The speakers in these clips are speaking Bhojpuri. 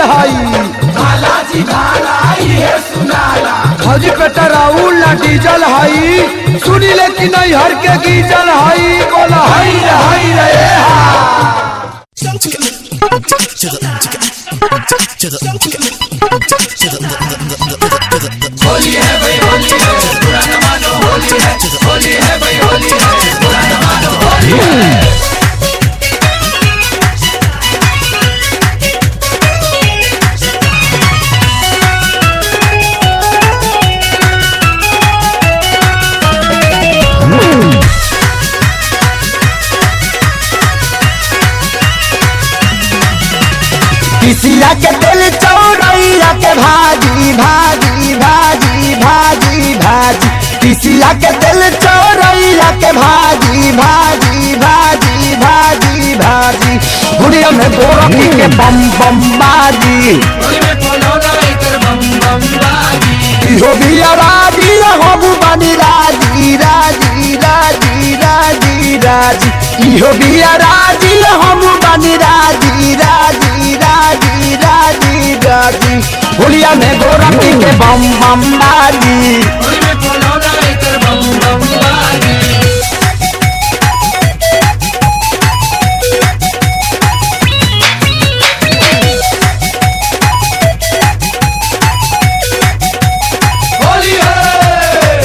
हई बालाजी भाला ये सुनाला फौजी पेट्रोल ना डीजल हई सुनी ले कि नहीं हर के गीजल हई बोला हई रे हई रे हा। होली है भाई होली है बुरा न मानो होली है होली है भाई होली है बुरा न मानो होली है किसिया के दिल चौरैया के भाजी भाजी भाजी भाजी भाजी किसिया के दिल चौरैया के भाजी भाजी भाजी भाजी भाजी गुड़िया में गोरखी के बम बम बाजी होली में बोलो ना इधर बम बम बाजी इहो बिया राजी हम बनी राजी राजी राजी राजी राजी इहो बिया राजी हम बनी राजी राजी राजी राजी राजी होलिया में गोरखी के बम बम बाजी होली में बोलो ना इधर बम बम बाजी होली है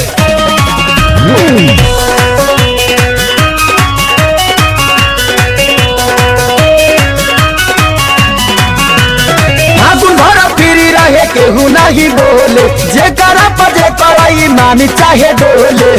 फागुन भर फिरी रहे केहू नहीं बोले जे करा पजे कराई मान चाहे डोले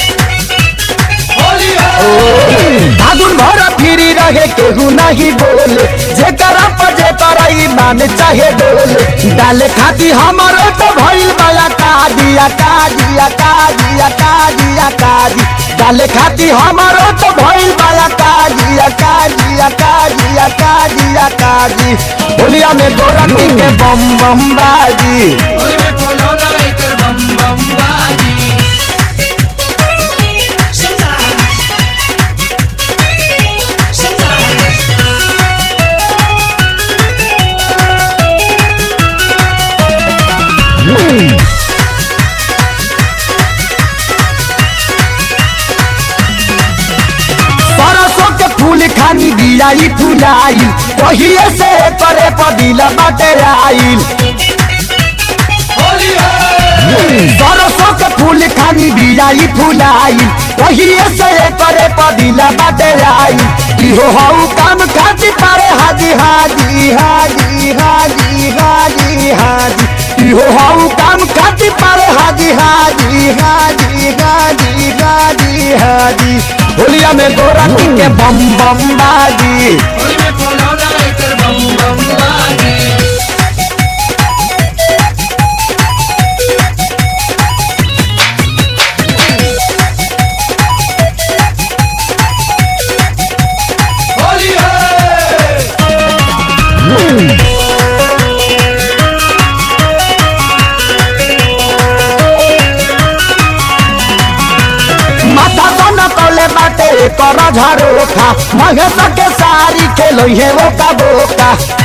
होली है फागुन भर फिरी रहे केहू नहीं बोले जे करा पजे कराई मान चाहे डोले डाले खाती हमारो तो भइल बया कादिया कादिया कादिया कादिया कादी डाले खाती हमारो तो भइल बया कादिया कादिया कादिया कादिया कादी होलिया में गोरखी के बम बम बाजी होली में बोलो ना इधर बम बम बाजी सरसों के फूल खानी बियाई फुलाई कहिए से करे पदिला बाटे आइल होली है सरसों के फूल खानी बियाई फुलाई कहिए से करे पदिला बाटे आइल इहो हऊ काम खाती पारे हाजी हाजी हाजी हाजी हाजी हाजी इहो हऊ काम खाती पारे हाजी हाजी हाजी हाजी हाजी हाजी होलिया में गोरखी के बम बम बाजी होली में बोलो ना इधर बम बम बाजी होली है माथा सन कले बाटे कर झरोखा महेश के सारी खेलो हे वो का बोका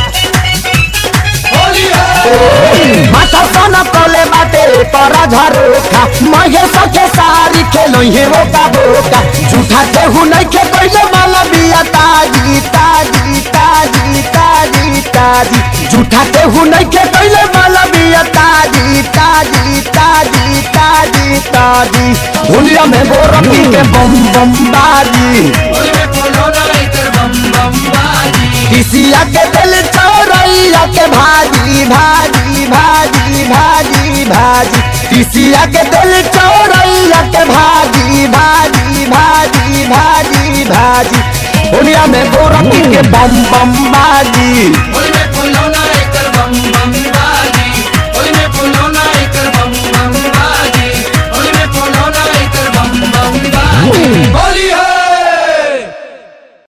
होली है माथा सन कले बाटे कर झरोखा महेश के सारी खेलो हे वो का बोका झूठा केहू नहीं के कोई माला बिया ताजी ताजी ताजी ताजी ताजी झूठा केहू नहीं के कोई माला बिया ताजी ताजी ताजी ताजी ताजी होलिया में गोरखी के बम बम बाजी होली में बोलो ना इधर बम बम बाजी किसिया के दिल चौरैया के भाजी भाजी भाजी भाजी भाजी किसिया के दिल चौरैया के भाजी भाजी भाजी भाजी भाजी दुनिया में गोरखी के बम बम बाजी होली